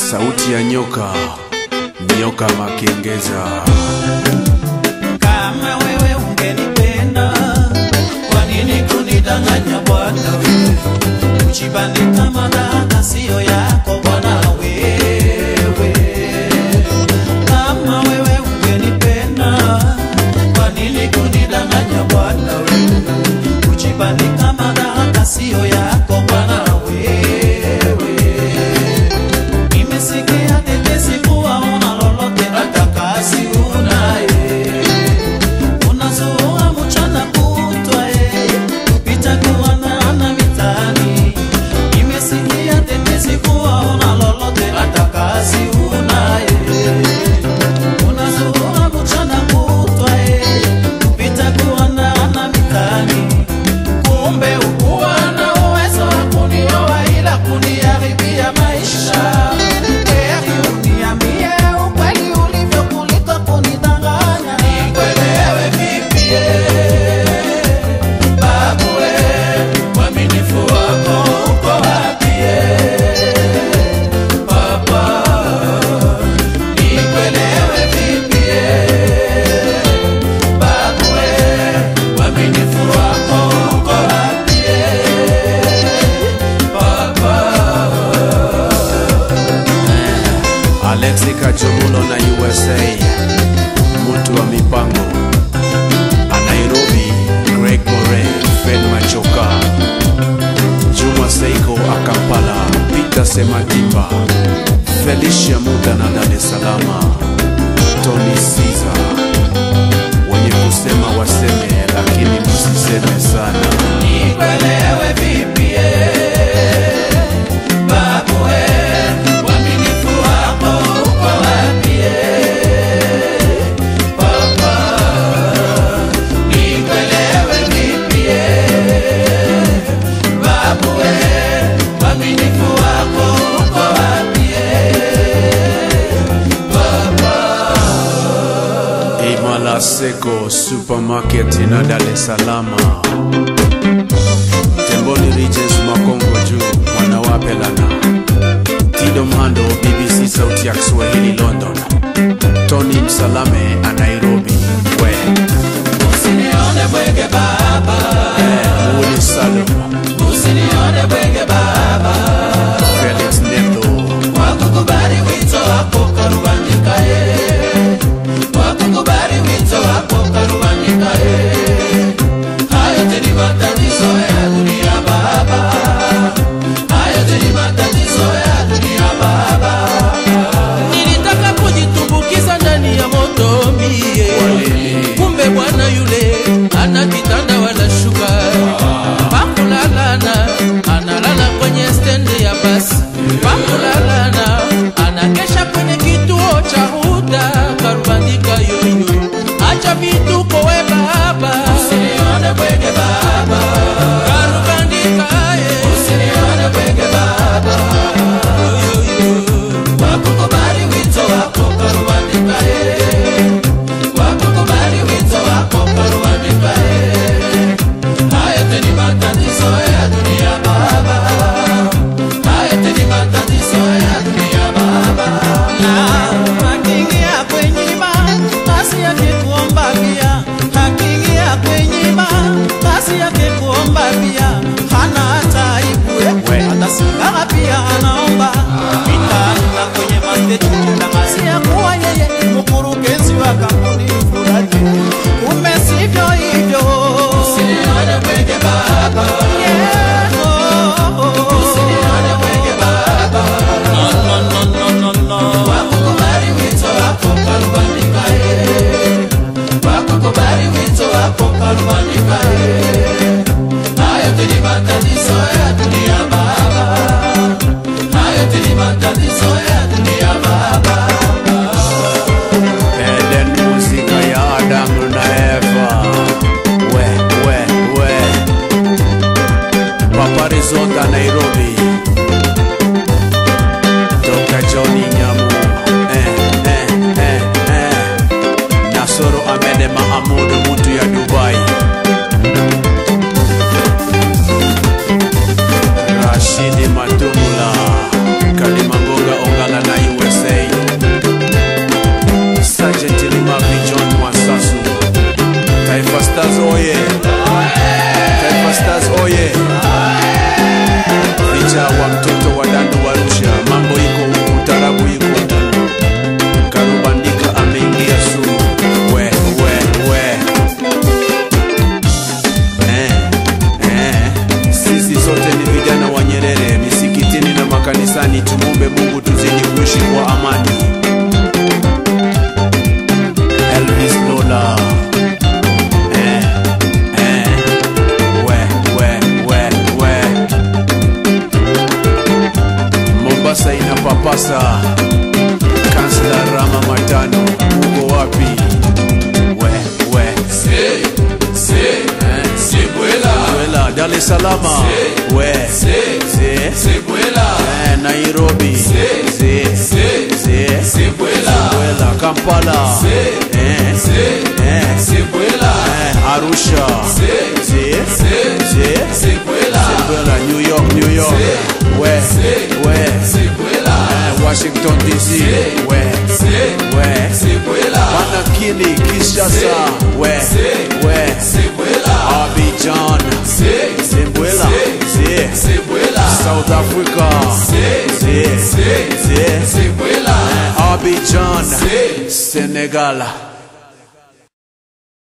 sauti ya nyoka, nyoka makengeza. Kama wewe ungenipenda, kwa nini kunidanganya bwana wewe? Kujibandika madhara siyo yako bwana wewe. Kama wewe ungenipenda, kwa nini kunidanganya bwana wewe? Kujibandika madhara siyo yako bwana wewe. Nimesikia tetesi kuwa una lolote hata kazi unaye Unazoa mchana kutwa eh, kupita kuandana mitaani. Nimesikia tetesi kuwa una lolote hata kazi unaye Unazoa mchana kutwa eh, kupita kuandana mitaani. Kumbe ukuwa na uwezo wa kunioa ila kuniharibia maisha. Heri uniambie ukweli ulivyo kuliko kunidanganya. Nikuelewe vipi eh? Babu eh, uaminifu wako uko wapi eh? Papa, nikuelewe vipi eh? Babu eh, uaminifu wako uko wapi eh? Papa. Alexi Kachumulo na USA, mtu wa mipango. A Nairobi, Greg More, Fred Machoka, Juma Seiko Akampala, Peter Sematimba, Felicia Muda na Dar es Salaam, Tony Caesar. Wenye kusema waseme, lakini msiseme sana. Nikuelewe vipi eh? Babu eh, uaminifu wako uko wapi eh? Papa, nikuelewe vipi eh? Babu eh, uaminifu wako uko wapi eh? Papa. Imala Seko Supermarket na Dar es Salaam. Temboni Regents Makongo juu mwanawape lana. Tido Mhando BBC Sauti ya Kiswahili London. Tony Msalame a Nairobi. We Usinione bwege baba, eh, Muli Salum, usinione bwege baba. Felix Nendo, wakukubali wito wako karubandika ye wakukubali wito wako karubandika ye hayo teni matatizo ya dunia baba hayo teni matatizo ya dunia baba nilitaka kujitumbukiza ndani ya moto mie kumbe bwana yule ana kitanda wala shuka pakulalana analala kwenye stendi ya basi pakulalana anakesha kwenye kituo cha huda karubandika yoyo acha vituko we baba usinione bwege baba karubandika ye usinione bwege baba yoyo wakukubali wito wako karubandika ye wakukubali wito wako karubandika ye haya teni matatizo ya dunia baba haya teni matatizo ya dunia baba na akiingia kwenye ima basi yake kuomba pia akiingia kwenye ima basi yake kuomba pia hana hata aibu We. hata sigara pia anaomba mitaani na kwenye masteji tangazia kuwa yeye mkurugenzi wa kampuni fulani kumbe sivyo hivyo usinione bwege baba yeah, oh, oh, oh. usinione bwege baba no, no, no, no, no, no. wakukubali wito wako karubandika ye wakukubali wito wako karubandika ye hayo tuni matatizo ya dunia baba hayo tuni matatizo ya dunia baba Eden muzika ya Adamu na Eva. We, we, we. Papa Rizota Nairobi. Dr. Johnny Nyamu. Eh, eh, eh, eh. Nasoro Amede Mahamudu mutu ya Dubai. Rashidi Matumula. Kalimangoga kanisani tumombe mungu tuzidi kuishi kwa amani elvis lola eh, eh, we, we, we, we. mombasa inapapasa kansla rama matano uko wapi we, we. Se, se, Eh. Sebuela, Wela, Dar es Salaam we se, Ze. Sebuela, Eh, Nairobi Se. Ze. se, Ze. Sebuela, Wela, Kampala Se. Eh. se, Eh. Sebuela, Eh, Arusha Se. Ze. se, Ze. Sebuela, Wela, New York New York Se. we Se. we Sebuela, Eh, Washington DC Se. we se, we Sebuela, Manakini Kinshasa we Se. we Sebuela, Abidjan Se. Zimbabwe Ze. Sebuela, South Africa Se. Ze. Se. Ze. Sebuela, Abidjan Se. Senegal